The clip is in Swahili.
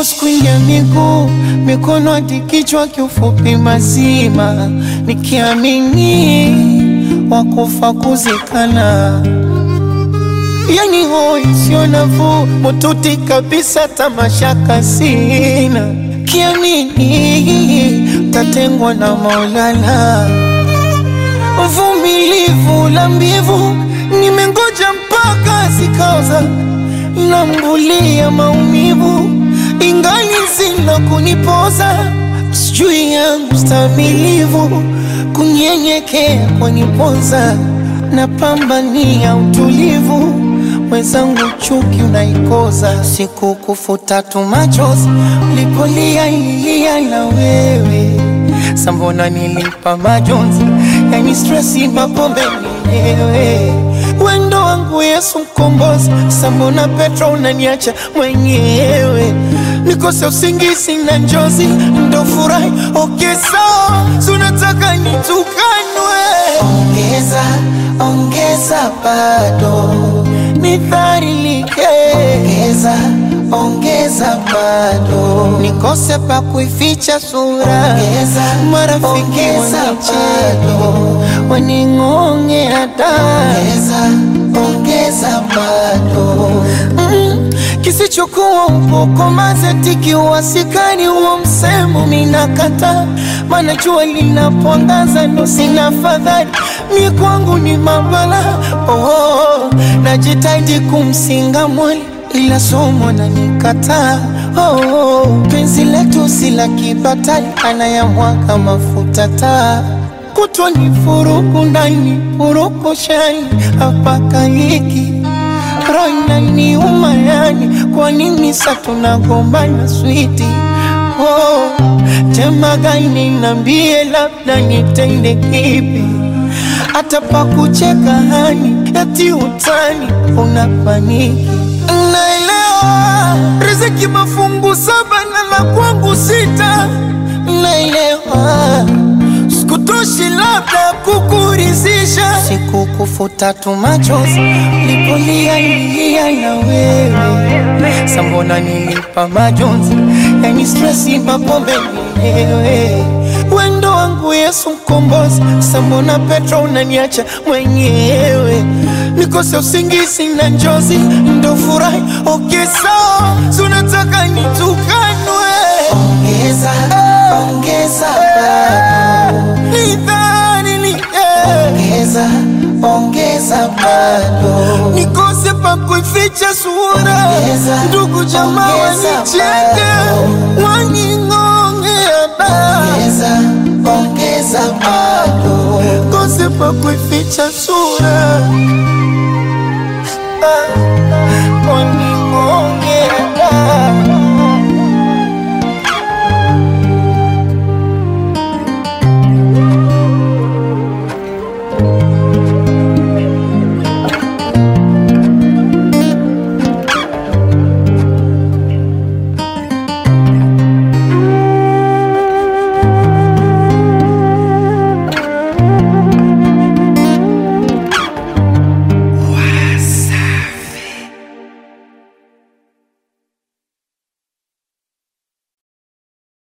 Force kuingia miguu, mikono hadi kichwa, kiufupi mazima, nikiamini wakufa kuzikana, yani hoi sio nafuu, mututi kabisa, tamashaka sina, kiamini tatengwa na Maulana, uvumilivu la mbivu, nimengoja mpaka zikaoza, nambulia maumivu ingali zina kunipoza, sijui yangu stamilivu, kunyenyekea kwanipoza, napambania utulivu, mwenzangu chuki unaikoza, siku kufuta tu machozi, ulipolia ilia na wewe sambona nilipa majonzi, yani stresi, mapombe mwenyewe wendo wangu Yesu mkombozi, sambona Petro unaniacha mwenyewe, nikose usingizi na njozi, ndo furahi okay, sawa sunataka nitukanwe, ongeza ongeza, bado nidharilike, ongeza ongeza, bado nikose pa kuificha sura, ongeza marafiki wanicheke waning'onge hata ongeza ongeza, bado mm, kisichokuwa upoko mazeti wasikani huo msemo minakata, mana jua linapoangaza ndo sina fadhali, mi kwangu ni mabala oh, najitaidi kumsinga mwali ila somo na nikataa oh, penzi letu si la kibatali, anayamwaga mafuta taa kutwa ni furuku ndani furuku shani hapaka hiki roho inaniuma yani, kwa nini sa tunagombana switi oh, tema gani nambie, labda nitende kipi hata pa kucheka hani eti utani unapaniki Naelewa riziki mafungu saba na la kwangu sita, naelewa sikutoshi labda kukurizisha, siku kufuta tu machozi lipolia ilia na wewe, sambona nilipa majonzi, yani stresi, mapombe mwenyewe wendo wangu Yesu mkombozi, sambona Petro unaniacha mwenyewe, nikose usingizi na njozi, ndo furahi okay, sawa sunataka nitukanwe, ongeza ongeza, bado nidharilike, ongeza ongeza, bado nikose pa kuificha sura, ndugu jamaa wanicheke waning'ongea ongeza ongeza, bado kose pa kuificha sura ah,